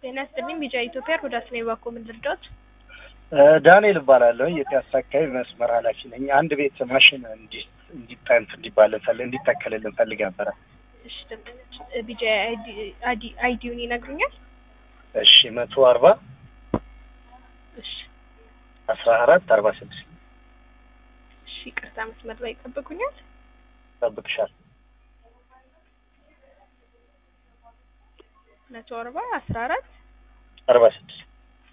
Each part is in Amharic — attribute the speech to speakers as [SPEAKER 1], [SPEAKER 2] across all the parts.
[SPEAKER 1] ጤና ይስጥልኝ ቢጫ ኢትዮጵያ ሮዳስ ነኝ። ባኮ ምን ልርዳዎት?
[SPEAKER 2] ዳንኤል እባላለሁ። የፒያሳ አካባቢ መስመር ኃላፊ ነኝ። አንድ ቤት ማሽን እንዲ- እንዲጠንት እንዲባልን ፈል እንዲተከልልን ፈልግ ነበረ።
[SPEAKER 1] እሺ ደንበኞች ቢጫ አይዲ አይዲውን ይነግሩኛል?
[SPEAKER 2] እሺ መቶ አርባ
[SPEAKER 1] እሺ
[SPEAKER 2] አስራ አራት አርባ ስድስት
[SPEAKER 1] እሺ ይቅርታ መስመር ላይ ይጠብቁኛል።
[SPEAKER 2] ጠብቅሻል።
[SPEAKER 1] መቶ አርባ አስራ አራት
[SPEAKER 2] አርባ ስድስት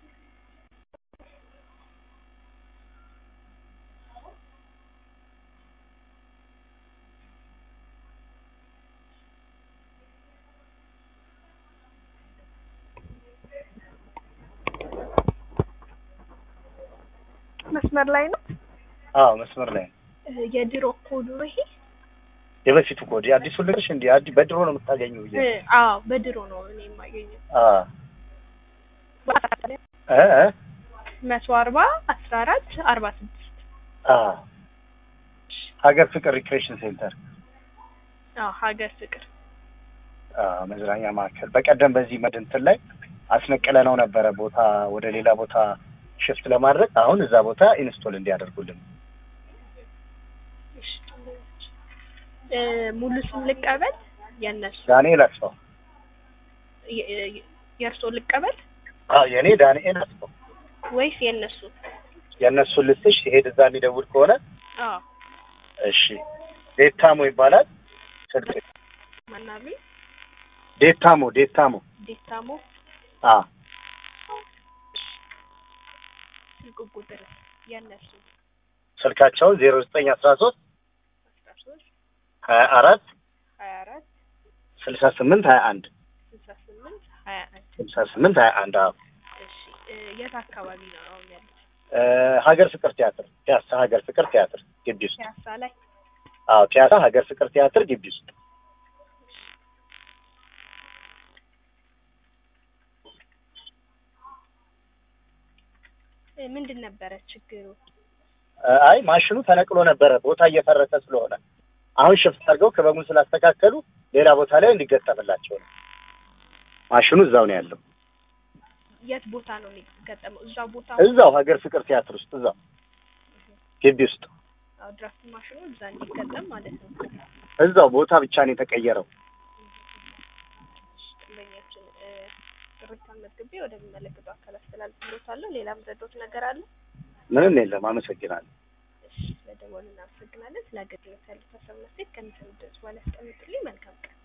[SPEAKER 1] መስመር ላይ ነው።
[SPEAKER 2] አዎ መስመር ላይ ነው።
[SPEAKER 1] እ የድሮ ኮዱ ነው ይሄ?
[SPEAKER 2] የበፊቱ ኮድ የአዲሱ ልቅሽ እንዲ አዲ በድሮ ነው የምታገኘው ብዬ
[SPEAKER 1] እ አዎ በድሮ ነው እኔ የማገኘው።
[SPEAKER 2] አ እ እ
[SPEAKER 1] መቶ አርባ አስራ አራት አርባ ስድስት
[SPEAKER 2] አ ሀገር ፍቅር ሪክሬሽን ሴንተር
[SPEAKER 1] አዎ ሀገር ፍቅር
[SPEAKER 2] አ መዝናኛ ማዕከል በቀደም በዚህ መድንትን ላይ አስነቅለ ነው ነበረ ቦታ ወደ ሌላ ቦታ ሽፍት ለማድረግ አሁን እዛ ቦታ ኢንስቶል እንዲያደርጉልን
[SPEAKER 1] እሺ ደንበኞች እ ሙሉ ስም ልቀበል? የእነሱ
[SPEAKER 2] ዳንኤል አስፋው
[SPEAKER 1] የ- የ- የእርስዎ ልቀበል
[SPEAKER 2] አዎ የእኔ ዳንኤል አስፋው
[SPEAKER 1] ወይስ የእነሱ?
[SPEAKER 2] የእነሱን ልስሽ ሲሄድ እዛ የሚደውል ከሆነ
[SPEAKER 1] አዎ
[SPEAKER 2] እሺ ዴታሞ ይባላል ስልክ
[SPEAKER 1] ማናቢ
[SPEAKER 2] ዴታሞ ዴታሞ
[SPEAKER 1] ዴታሞ
[SPEAKER 2] አ
[SPEAKER 1] ስልክ ቁጥር የእነሱ
[SPEAKER 2] ስልካቸውን ዜሮ ዘጠኝ አስራ ሶስት
[SPEAKER 1] አስራ ሶስት
[SPEAKER 2] ሀያ አራት
[SPEAKER 1] ሀያ አራት
[SPEAKER 2] ስልሳ ስምንት ሀያ አንድ
[SPEAKER 1] ስልሳ ስምንት ሀያ አንድ
[SPEAKER 2] ስልሳ ስምንት ሀያ አንድ አዎ
[SPEAKER 1] እሺ እ የት አካባቢ ነው አሁን ያሉት?
[SPEAKER 2] እ ሀገር ፍቅር ቲያትር ፒያሳ ሀገር ፍቅር ቲያትር ግቢ ውስጥ
[SPEAKER 1] ፒያሳ ላይ
[SPEAKER 2] አዎ ፒያሳ ሀገር ፍቅር ቲያትር ግቢ ውስጥ
[SPEAKER 1] እ ምንድን ነበረ ችግሩ?
[SPEAKER 2] እ አይ ማሽኑ ተነቅሎ ነበረ ቦታ እየፈረሰ ስለሆነ አሁን ሽፍት አድርገው ክበቡን ስላስተካከሉ ሌላ ቦታ ላይ እንዲገጠምላቸው ነው። ማሽኑ እዛው ነው ያለው።
[SPEAKER 1] የት ቦታ ነው የሚገጠመው? እዛ ቦታ
[SPEAKER 2] እዛው ሀገር ፍቅር ቲያትር ውስጥ እዛው ግቢ ውስጥ
[SPEAKER 1] አዎ፣ ድራፍት ማሽኑ እዛ እንዲገጠም ማለት ነው።
[SPEAKER 2] እዛው ቦታ ብቻ ነው የተቀየረው።
[SPEAKER 1] ደንበኛችን እ ቅሬታን መዝግቤ ወደሚመለከተው አካል አስተላልፍሎታለሁ። ሌላም ረዶት ነገር አለ?
[SPEAKER 2] ምንም የለም። አመሰግናለሁ።
[SPEAKER 1] እሺ፣ ስለደወሉ እናመሰግናለን። ስለ አገልግሎት ያሉት ሀሳብ እና አስተያየት ከሚሰሙ ድምጽ በኋላ ያስቀምጡልኝ። መልካም ቀን